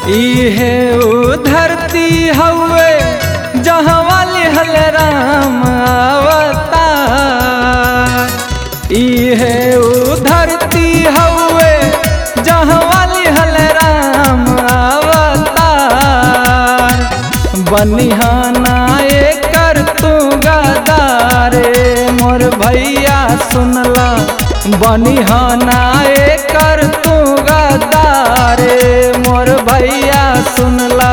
इहे उ धरती हवे जहाँ वाली हल राम अवतार इहे उ धरती हवे जहाँ वाली हल राम अवतार बनिहाना कर तू गदारे मोर भैया सुनला बनिहाना कर तू गदारे मोर भैया सुनला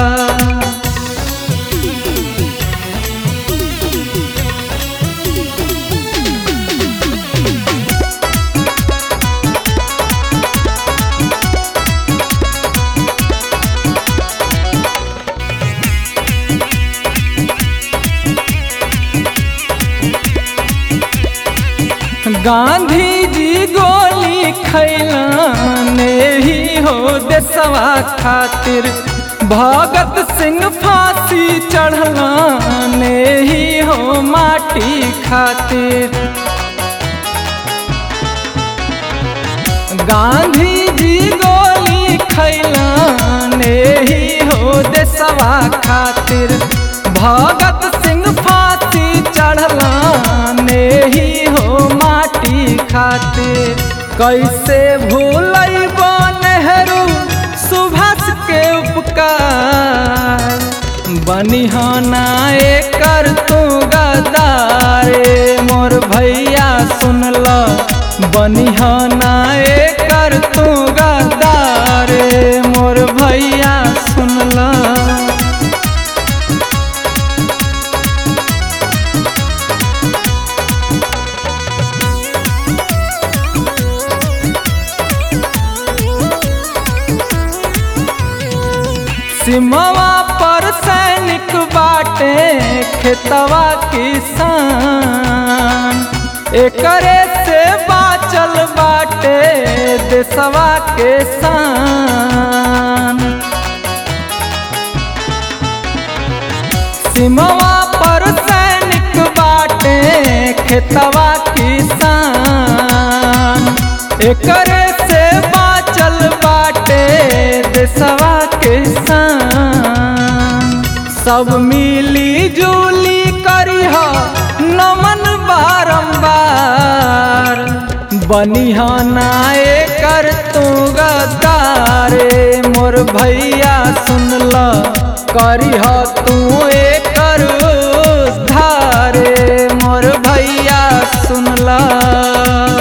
गांधी जी गोली खैलाने ही हो देसवा खातिर भगत सिंह फांसी चढ़लाने ही हो माटी खातिर गांधी जी गोली खैलाने ही हो देसवा खातिर भगत सिंह फांसी चढ़लाने ही हो माटी खातिर कैसे भूलब नेहरू सुभाष के उपकार बनिहाना कर तू गदारे मोर भैया सुनला बनिहाना कर तू गदारे मोर भैया सुनला सिमवा पर सैनिक बाटे खेतवा किसान एकरे से बाचल बाटे देसवा के शान सिमवा पर सैनिक बाटे खेतवा किसान एकरे से बाचल बाटे देसवा के शान सब मिली जुली करिह नमन बारंबार बनिहाना कर तू गदारे मोर भैया सुनला करिह तू कर धारे मोर भैया सुनला